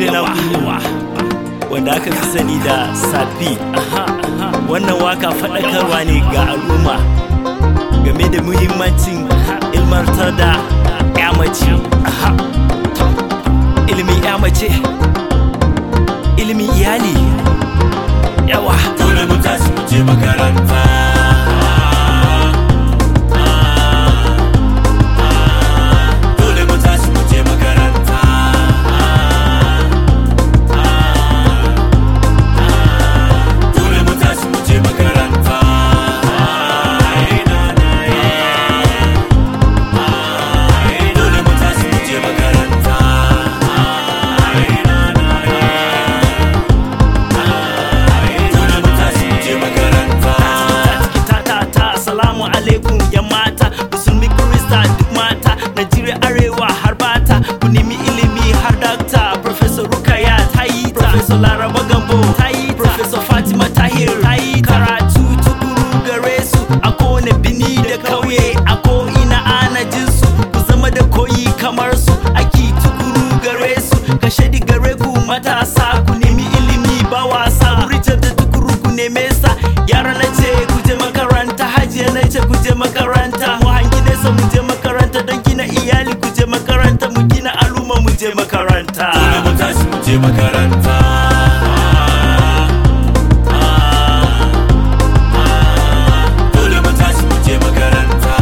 ne na kuwa wanda aka fi sani da safi wannan waka faɗakarwa ne ga al'umma game da muhimmancin ilmantar da ya mace ilimin ya mace ilimin iyali yawa dole mu tashi mu je makaranta dole mu tashi mu je makaranta dole mu tashi mu je makaranta dole mu tashi mu je makaranta dole mu tashi mu je makaranta ta ta ta assalamu alaikum yan mata musulmi krista duk mata najeriya arewa har bata ku nemi ilimi har dakta professor rukaya ta yi ta professor laraba gambo ta yi ta professor fatima tahir ta yi ta karatu tukuru gare su a kowane bini da kauye a ko ina ana jin su ku zama da koyi kamar su aki tukuru gare su ka shaidi gare ku matasa ku nemi ilimi ba wasa rijar da tukuru ku neme sa yara na ce ku je makaranta hajiya na ce ku je makaranta mu hangi nesa mu je makaranta don gina iyali ku je makaranta mu gina al'umma mu je makaranta dole mu tashi mu je makaranta dole mu tashi mu je makaranta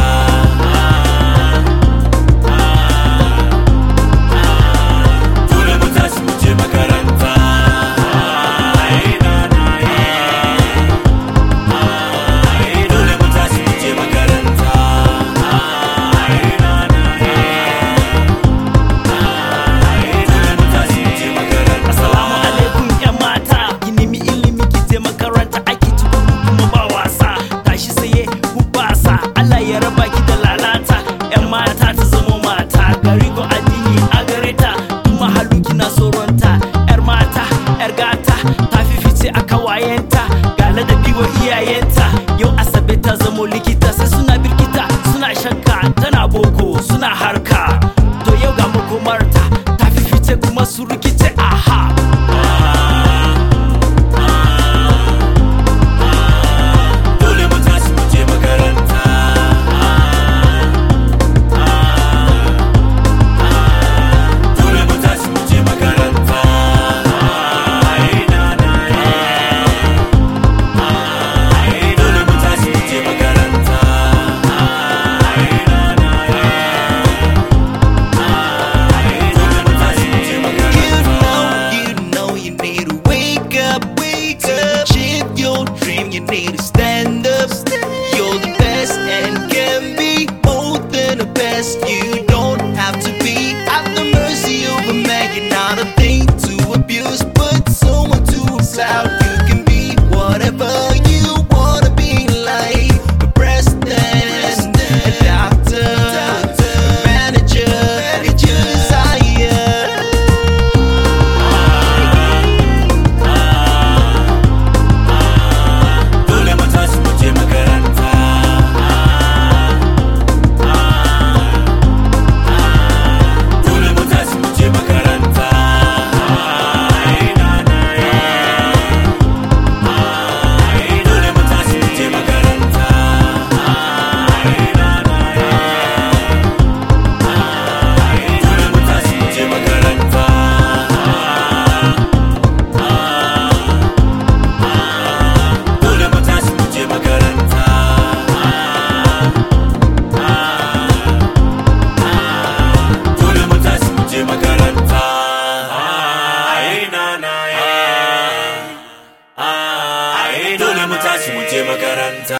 dole mu tashi mu je makaranta dole mu tashi mu je makaranta dole mu tashi mu je makaranta Assalamu alaikum yan mata ki nemi ilimi ki je makaranta ake tukuru kuma ba wasa tashi saye hubasa Allah ya raba ki da lalata yan mata ta zama mata gari ko addini a gare ta kuma halu kina tsoronta yar mata yar gata ta fifice a kawayenta ga ladabi wa iyayenta yau asabe ta zamo likita sai suna birkita suna shakka tana boko suna harka to yau ga makomarta ta fifice kuma su rikice aha dole mu tashi mu je makaranta dole mu tashi mu je makaranta dole mu tashi mu je makaranta dole mu tashi mu je You makaranta know, you know you need to wake up, wake up, achieve your dream. You need to stand up. You're the best and can be more than the best. You don't have to be at the mercy of a man. You're not a thing to abuse, but someone to applaud. You can be whatever you wanna be, like a president, a doctor, a manager, it's your desire. dole mu tashi mu je makaranta dole mu tashi mu je makaranta dole mu tashi mu je makaranta dole mu tashi mu je makaranta dole mu tashi mu je makaranta dole mu tashi mu je makaranta ai na na ai dole mu tashi mu je makaranta